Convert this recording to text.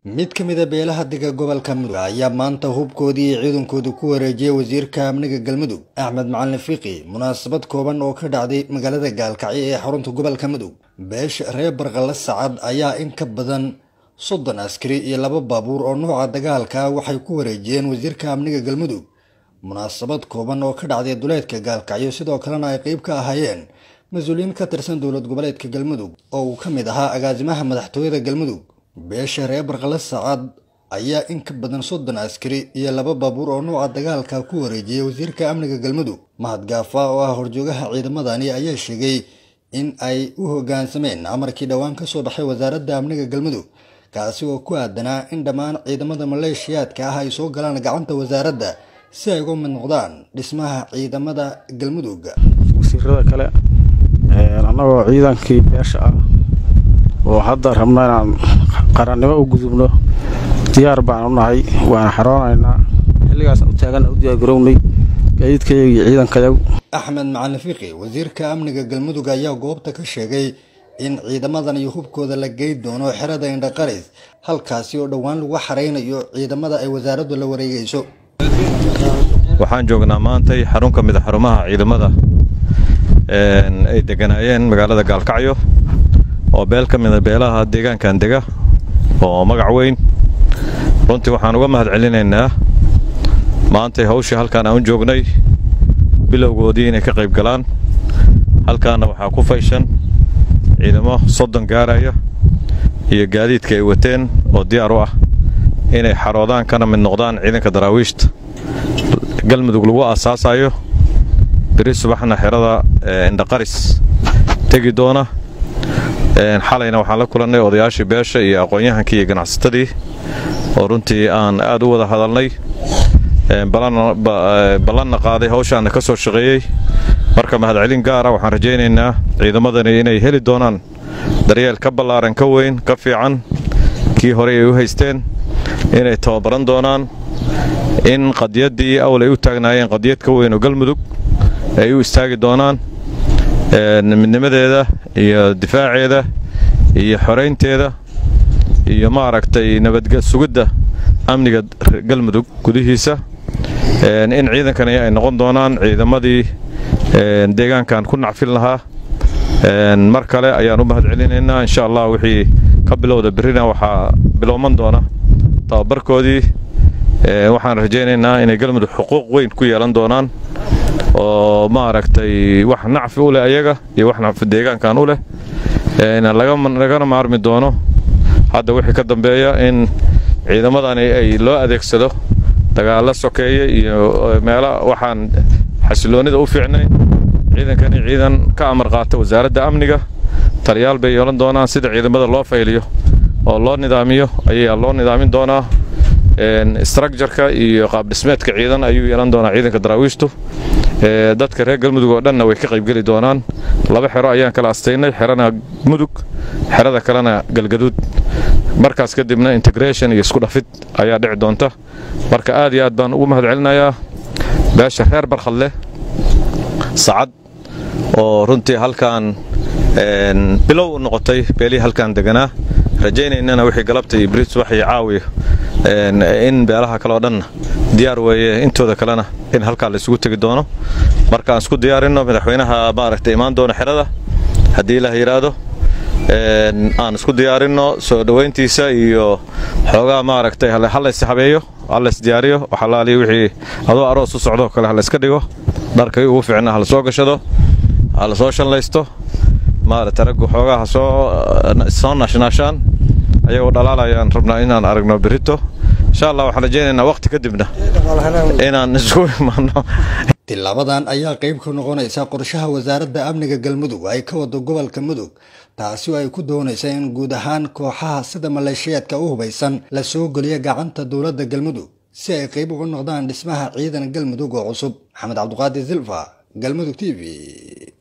mid ka mid a beelaha dega gobolka mudug ayaa maanta hubkoodii iyo ciidankooda ku wareejiyay wasiirka amniga galmudug axmed macalin fiqi munaasabad kooban oo ka dhacday magaalada gaalkacyo ee xarunta gobolka mudug beesha reer barqale sacad ayaa in ka badan soddon askari iyo laba baabuur oo nooca dagaalka waxay ku wareejiyeen wasiirka amniga galmudug munaasabad kooban oo ka dhacday duleedka gaalkacyo sidoo kalena ay qeyb ka ahaayeen mas-uuliyiin ka tirsan dowlad goboleedka galmudug oo uu ka mid ahaa agaasimaha madaxtooyada galmudug beesha reer barqale sacad ayaa in ka badan soddon askari iyo laba baabuur oo nooca dagaalka ku wareejiyay wasiirka amniga galmudug mahad gaafa oo ah horjoogaha ciidamadani ayaa sheegay in ay u hoggaansameen amarkii dhowaan ka soo baxay wasaaradda amniga galmudug kaasi oo ku aadanaa in dhammaan ciidamada maleeshiyaadka ah ay soo galaan gacanta wasaaradda si ay uga mid noqdaan dhismaha ciidamada galmudug wasiirada kale annagoo ciidankii beesha ah oo hadda rabno inaan qarannimo u gudubno diyaar baan u nahay waana xaroonaynaa xilligaasaan u taaganna u diyaargarownay gaadiidkayaga iyo ciidankayagu axmed macalin fiqi wasiirka amniga galmudug ayaa goobta ka sheegay in ciidamadan iyo hubkooda la geyn doono xerada indhaqaris halkaasi oo dhowaan lagu xaraynayo ciidamada ay wasaaraddu la wareegayso waxaan joognaa maantay xarun ka mid a xarumaha ciidamada ay deganaayeen magaalada gaalkacyo oo beel ka mida beelaha deegaankan dega oo magac weyn runtii waxaan uga mahad celinaynaa maantay hawshii halkaan aan u joognay bilowgoodii inay ka qayb galaan halkaanna waxaa ku fayshan ciidamo soddon gaaraya iyo gaadiidka ay wateen oo diyaar u ah inay xaroodaan kana mid noqdaan ciidanka daraawiishta galmudug lagu aasaasayo beri subaxna xerada indhaqaris tegi doona xalayna waxaan la kulannay odayaashii beesha iyo aqoon-yahankii iyo ganacsatadii oo runtii aan aad u wada hadalnay ballanna qaaday hawshaanna ka soo shaqeeyey marka mahadcelin gaara waxaan rajaynaynaa ciidamadani inay heli doonaan daryeel ka ballaaran ka weyn ka fiican kii horey ay u haysteen inay tababaran doonaan in qadiyaddii awl ay u taagnaayeen qadiyad ka weyn oo galmudug ay u istaagi doonaan midnimadeeda iyo difaaceeda iyo xoraynteeda iyo maaragtay nabadsugidda amniga galmudug gudihiisa in ciidankani ay noqon doonaan ciidamadii deegaankan ku nacfin lahaa mar kale ayaan u mahad celinaynaa insha allah wixii ka bilowda berrina waxaa bilowman doona tababarkoodii waxaan rajaynaynaa inay galmudug xuquuq weyn ku yeelan doonaan oo maaragtay wax nacfi u leh ayaga iyo wax nacfi deegaankan u leh lagana maarmi doono hadda wixii ka dambeeya in ciidamadani ay loo adeegsado dagaalla sokeeye iyo meelo waxaan xasiloonnida u fiicnayn ciidankani ciidan ka amar qaata wasaaradda amniga taliyaal bay yeelan doonaan sida ciidamada loo fayliyo oo loo nidaamiyo ayaa loo nidaamin doonaa structureka iyo qaabdhismeedka ciidan ayuu yeelan doonaa ciidanka daraawiishtu dadka reer galmudug oo dhanna way ka qaybgeli doonaan laba xero ayaan kala astaynay xerana mudug xerada kalena galgaduud markaas kadibna integration iyo isku dhafid ayaa dhici doonta marka aad iyo aad baan ugu mahad celinayaa beesha reer barkhadleh sacad oo runtii halkaan bilow u noqotay beelihii halkaan deganaa rajaynaynana wixii galabta iyo bris wax iyo caawiya in beelaha kale oo dhanna diyaar weeye intooda kalena in halkaa la isugu tegi doono marka aan isku diyaarinno madaxweynaha maaragtay imaan doono xerada haddii ilaah yidhaahdo aan isku diyaarinno soo dhowayntiisa iyo xoogaa maaragtay halays habeeyo halays diyaariyo waxalaaliyo wixii adoo aroos u socdoo kale halayska dhigo dharkay ugu fiicna hala soo gashado hala soo shallaysto maaragtay raggu xoogaa ha soo soo naashnaashaan ayagoo dhalaalayaan rabnaa inaan aragno berito insha allah waxaan rajaynaynaa waqti kadibna inaan isugu imaano tilaabadan ayaa qayb ka noqonaysa qorshaha wasaaradda amniga galmudug ay ka wado gobolka mudug taasi oo ay ku doonaysa in guud ahaan kooxaha sida maleeshiyaadka u hubaysan la soo geliyo gacanta dowladda galmudug si ay qayb uga noqdaan dhismaha ciidan galmudug oo cusub maxamed cabduqaadir silfa galmudug t v